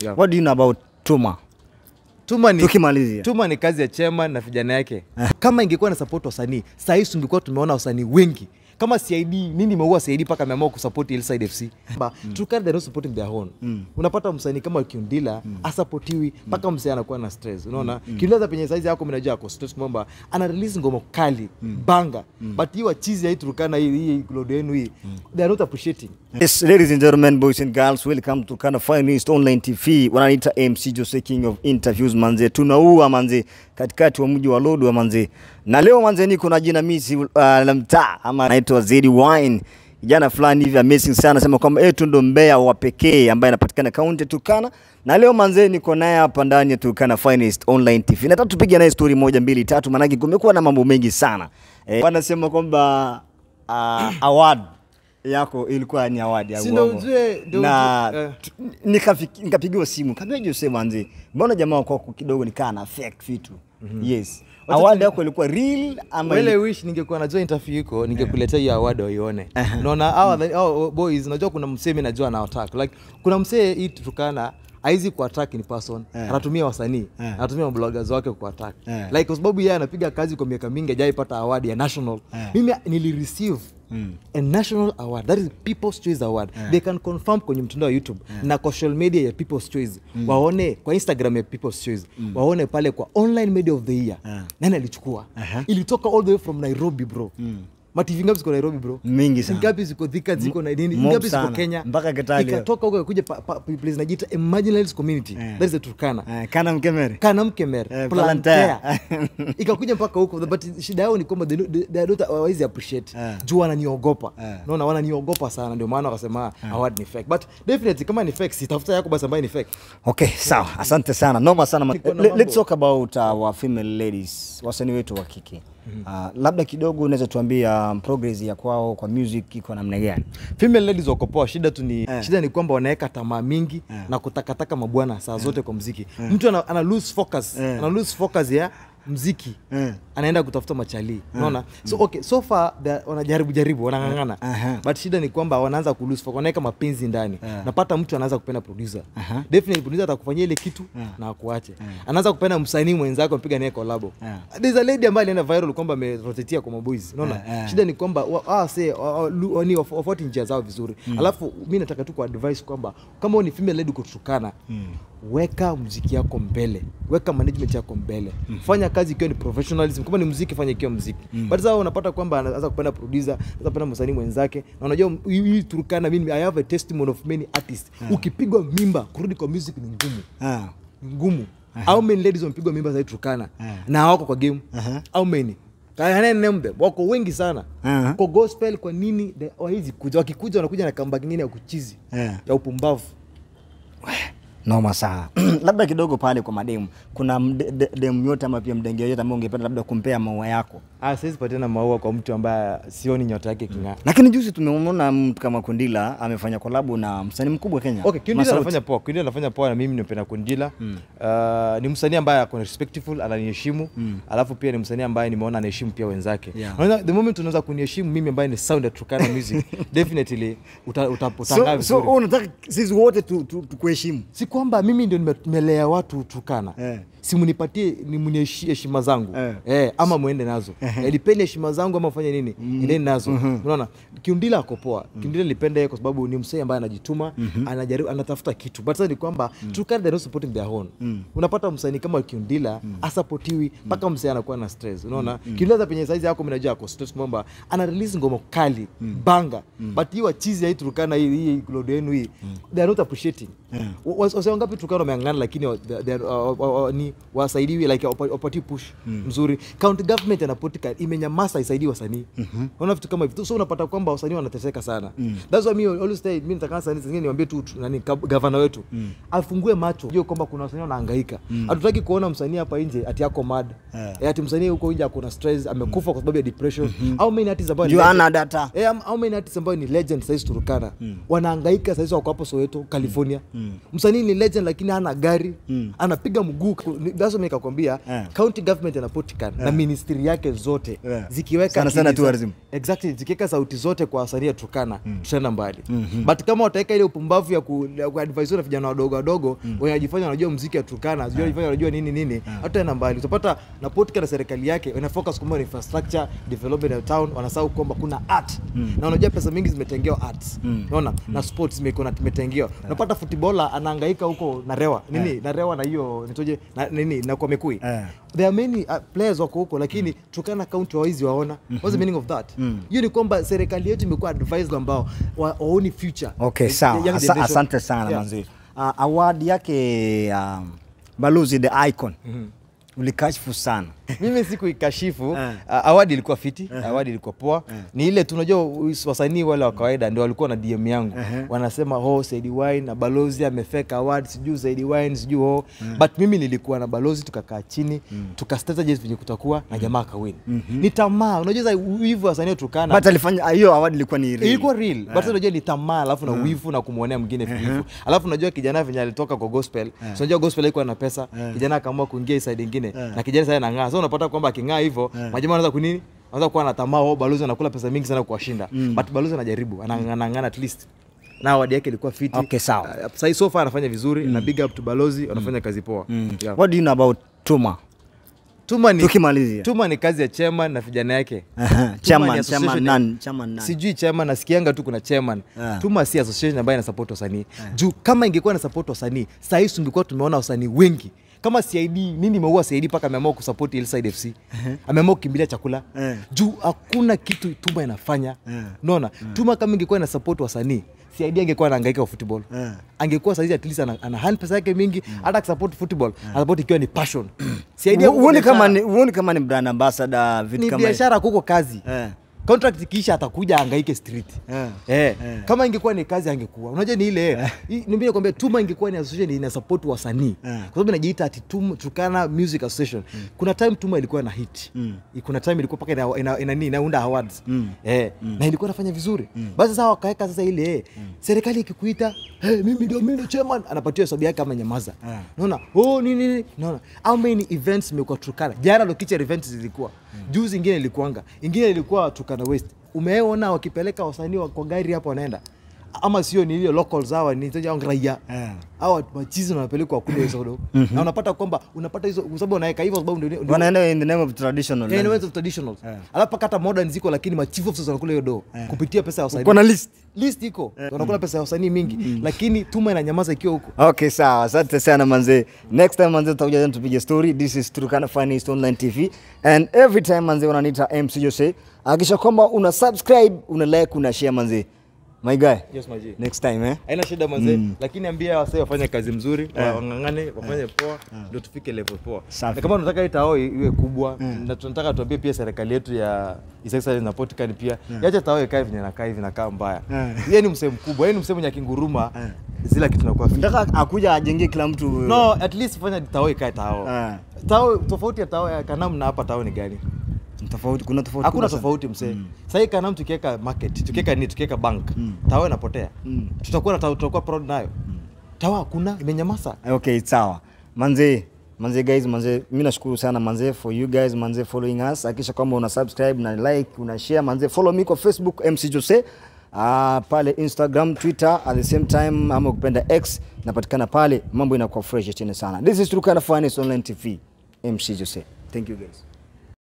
Yeah. what do you know about Tuma Tuma ni, tukimalizia Tuma ni kazi ya chairman na vijana yake. Kama ingekuwa na support wasanii, saa hii tungekuwa tumeona wasanii wengi kama CID nini imeua CID mpaka ameamua kusupport Hillside FC. Ba, Turkana they're not supporting their own. Unapata msanii kama Kiundila asapotiwi mpaka msanii anakuwa na stress. Unaona? Kiundila za penye size yako mnajua ako stress kwamba ana release ngoma kali, banga. But hiyo chizi ya hii Turkana hii hii load yenu hii, they are not appreciating. Yes, ladies and gentlemen, boys and girls, welcome to Kana Finest Online TV. Wananiita MC Jose King of Interviews manze. Tunaua manze katikati wa mji wa Lodwar manze. Na leo manze niko na jina misi uh, la mtaa ama naitwa Zedi Wine. Kijana fulani hivi amazing sana sema kwamba eh, tu ndo mbea wa pekee ambaye anapatikana kaunti ya Turkana. Na leo manze niko naye hapa ndani ya Turkana Finest Online TV. Nataka tupige naye story moja mbili tatu maanake kumekuwa na mambo mengi sana. Eh, wanasema kwamba uh, award yako ilikuwa ni awadi ya Si ndo uongo. ujue- ndo na ujue, eh. tu- nikafiki- nikapigiwa simu kaambia Jose manzi, mbona jamaa kwako kidogo nikaa na fake vitu yes Wacha awadi tu- yako ilikuwa real ama Ile ili- wish ningekuwa najua interview iko ningekuletea hiyo award waione. Unaona hawa hao boys najua kuna msee mimi najua na attack. Like kuna msee hii Turkana haizi ku attack in person. Eh. Anatumia wasanii, Eh. anatumia bloggers wake ku attack. Eh. Like kwa sababu yeye anapiga kazi kwa miaka mingi hajaipata award ya national. Eh. Mimi nili receive a national award that is people's choice award they can confirm kwenye mtandao wa youtube na kwa social media ya people's choice waone kwa instagram ya people's choice waone pale kwa online media of the year Eh. nani alichukua Aha. ilitoka all the way from nairobi bro mativi ngapi ziko nairobi bro Mingi sana. ngapi ziko thika ziko na nini mob ngapi ziko sana. kenya Mpaka Kitale. ikatoka huko kuja place najiita a marginalized community Eh. that is the turkana Eh, kana mkemere kana mkemer Eh, plantea Plantea. ikakuja mpaka huko but shida yao ni kwamba they don't- they- they don't hawawezi appreciate Eh. juu wananiogopa Eh. naona wananiogopa sana ndio maana wakasema award ni fake but definitely kama ni fake sitafuta yako basi ambayo ni fake okay sawa asante sana noma sana ma- Niko na Le- mambo. let's talk about our female ladies wasanii wetu wa kike uh, labda kidogo unaweza tuambia um, progress ya kwao kwa music iko namna gani female ladies wako poa shida tu ni Eh. shida ni kwamba wanaweka tamaa mingi Eh. na kutakataka mabwana saa zote kwa mziki mtu ana, ana lose focus Eh. ana lose focus ya mziki Eh. anaenda kutafuta machalii unaona so okay so far they- wanajaribu jaribu wanang'ang'ana Aha. but shida ni kwamba wanaanza ku lose focus wanaweka mapenzi ndani Eh. napata mtu anaanza kupenda producer Aha. definitely producer atakufanyia ile kitu Eh. na akuache anaanza kupenda msanii mwenzako mpiga naye collabo Eh. there's a lady ambaye alienda viral kwamba amerotetia kwa maboys unaona Eh, eh. shida ni kwamba wa- ah, say, wa- wa- lu- wani waf- wafuate njia zao vizuri alafu mi nataka tu kuadvise kwamba kama wewe ni female lady kutukana weka mziki yako mbele weka management yako mbele fanya kazi ikiwa ni professionalism kama ni mziki fanya ikiwa mziki but sasa unapata kwamba anaanza kupenda producer anaanza kupenda msanii mwenzake na unajua hii hii Turkana mimi I have a testimony of many artists ukipigwa mimba kurudi kwa music ni ngumu ah. ni ngumu how many ladies wamepigwa mimba za hii Turkana Eh. na hawako kwa game Aha. how many Can I name them? wako wengi sana Aha. kwa gospel kwa nini the- hawawezi kuja wakikuja wanakuja na comeback nyingine ya kuchizi Eh. ya upumbavu noma sana labda kidogo pale kwa mademu kuna mde- de- demu yote ama pia mdenge yote ambao ungependa labda kumpea maua yako ah siwezi patiana maua kwa mtu ambaye sioni nyota yake king'aa lakini juzi tumeona mtu kama kundila amefanya kolabo na msanii mkubwa kenya Okay, Kindila Masauti. anafanya poa. Kindila anafanya poa na mimi nimependa Kundila. Uh, ni msanii ambaye ako respectful, ananiheshimu. Alafu pia ni msanii ambaye nimeona anaheshimu pia wenzake. Yeah. Unaona, the moment unaweza kuniheshimu mimi ambaye ni sound ya Turkana music, definitely uta, uta, utangaa so, so vizuri. wewe unataka sisi wote tu- tu- tukuheshimu si kwamba mimi ndio nime- nimelea watu Turkana Eh. si munipatie ni mniheshi- heshima zangu Eh. eh, ama mwende nazo eh, lipeni heshima zangu ama fanye nini endeni nazo unaona kiundila ako poa kiundila nilipenda yeye kwa sababu ni msee ambaye anajituma anajaribu anatafuta kitu but sasa ni kwamba Turkana they're not supporting their own unapata msanii kama kiundila asapotiwi mpaka msee anakuwa na stress unaona kiundila za penye saizi yako mimi najua ako stress kwamba ana release ngoma kali banga but hiyo chizi ya hii Turkana hii hii load yenu hii they are not appreciating Yeah. Wa- wa- wase wangapi Turkana wameangana lakini wa- they- they are, uh, wa- wa- ni wasaidiwi like wapa- wapati push mzuri county government anapotika imenyamaza isaidii wasanii unaona vitu kama hivyo so unapata kwamba wasanii wanateseka sana that's why me always say mimi nataka sana zingine niwaambie tu tu- nani gov- governor wetu afungue macho jue kwamba kuna wasanii wanahangaika hatutaki kuona msanii hapa nje ati yako mad Yeah. eh, ati msanii huko nje ako na stress amekufa kwa sababu ya depression au many artists ambao ni juu legend- ana data Eh, am- how many artists ambao ni legend saizi Turkana wanahangaika saizi wako hapo Soweto California msanii ni legend lakini hana gari anapiga mguu Ni- that's why nikakwambia Eh. county government inapotikana na ministry yake zote Eh. zikiweka Sana sana akili za- tourism. exactly zikiweka sauti zote kwa wasanii ya Turkana tutaenda mbali but kama wataweka ile upumbavu ya ku, ya kuadvise na vijana wadogo wadogo wanajifanya wanajua muziki ya Turkana sijui wanajifanya wanajua nini nini hataenda mbali utapata na podcast na serikali yake wana focus kwa infrastructure development ya town wanasahau kwamba kuna art na unajua pesa mingi zimetengewa arts unaona na sports zimekuwa zimetengewa unapata footballer anahangaika huko na rewa nini na rewa na hiyo nitoje na nini na kwa mekui Eh. there are many uh, players wako huko lakini Turkana county hawaizi waona what's the meaning of that hiyo ni kwamba serikali yetu imekuwa advised ambao wa- waoni future Okay, Eh, sawa. young Asa, generation. asante sana Yeah. manzi. Uh, award yake um, Balozi the Icon ulikashfu sana. mimi sikuikashifu Eh. uh, awadi ilikuwa fiti awadi ilikuwa poa ni ile tunajua us- wasanii wale wa kawaida ndio walikuwa na dm yangu wanasema ho Saidi Wine na balozi amefeka award sijui Saidi Wine sijui ho but mimi nilikuwa na balozi tukakaa chini tukastrategize venye kutakuwa na jamaa kawin ni tamaa unajua sasa wivu wasanii tukana But alifanya hiyo award ilikuwa ni real. ilikuwa real but sasa unajua ni tamaa alafu na wivu na kumwonea mwingine wivu alafu unajua kijana venye alitoka kwa gospel so unajua gospel haikuwa na pesa kijana akaamua kuingia hii side ingine na kijana sasa anang'aa so unapata kwamba aking'aa hivyo majamaa wanaanza kunini wanaanza kuwa na tamaa wao balozi anakula pesa mingi sana kuwashinda but balozi anajaribu anang'ang'ana at least na awadi yake ilikuwa fiti Okay, sawa. Uh, sasa so far anafanya vizuri na big up to balozi wanafanya kazi poa yeah. What do you know about Tuma? Tuma ni, Tukimalizia. Tuma ni kazi ya chairman na vijana yake Aha, Tuma ni chairman, association chairman ya- nani? Chairman nani? sijui chairman nasikianga tu kuna chairman Ah. tuma si association ambayo ina support wasanii juu kama ingekuwa na support wasanii saa hii tungekuwa tumeona wasanii wengi kama CID nini imeua CID mpaka ameamua kusupport Hillside FC ameamua kukimbilia chakula Eh. juu hakuna kitu tuma inafanya Eh. unaona tuma kama ingekuwa ina support wasanii CID angekuwa anahangaika kwa football Eh. angekuwa saizi at least ana, ana hand pesa yake mingi hata kusupport football anasupport ikiwa ni passion CID Hu- Huoni biashara. kama ni huoni kama ni brand ambassador vitu ni kama biashara kuko kazi Eh. contract ikiisha atakuja angaike street Eh. Eh. Eh. kama ingekuwa ni kazi angekuwa unajua ni ile eh. Mimi nakwambia tuma ingekuwa ni association ina support wasanii Eh. kwa sababu inajiita ati Tuma- Turkana Music Association kuna time tuma ilikuwa na hit kuna time ilikuwa paka ina, ina, ina, nini, inaunda awards eh. na ilikuwa inafanya vizuri basi sasa wakaweka sasa ile eh. serikali ikikuita hey, mimi ndio mimi ndio chairman anapatiwa hesabu yake ama nyamaza Eh. unaona oh nini nini unaona how many events imekuwa Turkana jana lokicha events zilikuwa juzi ingine ilikuanga ingine ilikuwa Turkana West umeona wakipeleka wasanii wa- kwa gari hapo wanaenda ama sio ni ile locals hawa ni au raia Eh. hawa machizi wanapelekwa kule hizo kidogo na unapata kwamba unapata hizo kwa sababu unaweka hivyo sababu ndio ndio- wanaenda in the name of traditional. Yeah, in ways of traditionals alafu paka hata modern ziko lakini ma chief officers wanakula hiyo do kupitia pesa ya wasanii Kuna list. list iko wanakula pesa ya wasanii mingi lakini tuma inanyamaza ikiwa huko Okay, sawa. Asante sana manze. Next time manze tutakuja tena tupige story. This is Turkana Finest Online TV and every time manze wananiita MC Jose. Hakikisha kwamba una subscribe, una like, una share manze. My guy. yes my G. Next time eh. haina shida manze lakini ambia wasee wafanye kazi mzuri wa- wang'ang'ane wafanye poa ndio tufike level poa Safi. na kama tunataka hii tao iwe kubwa na tunataka tuambie pia serikali yetu ya His Excellency na Portugal pia yacha tao ikae venye nakaa hivi nakaa mbaya yeye ni msemo mkubwa yeye ni msemo mwenye akinguruma zila kitu nakuwa fit. Nataka akuja ajenge kila mtu no at least fanya tao ikae tao Ah. tao tofauti ya tao ya Kanam na hapa tao ni gani tofauti kuna tofauti. hakuna kubwa sana. tofauti msee sasa hii Kanam tukiweka market tukiweka ni tukiweka bank tao inapotea Mm. tutakuwa na tao tutakuwa proud nayo tao hakuna imenyamaza Okay, sawa. Manze, manze guys, manze mimi nashukuru sana manze for you guys manze following us. Hakikisha kwamba una subscribe na like, una share manze. Follow me kwa Facebook MC Jose. Uh, pale Instagram, Twitter at the same time ama ukipenda X napatikana pale, mambo inakuwa fresh tena sana. This is Turkana Finest Online TV. MC Jose. Thank you guys.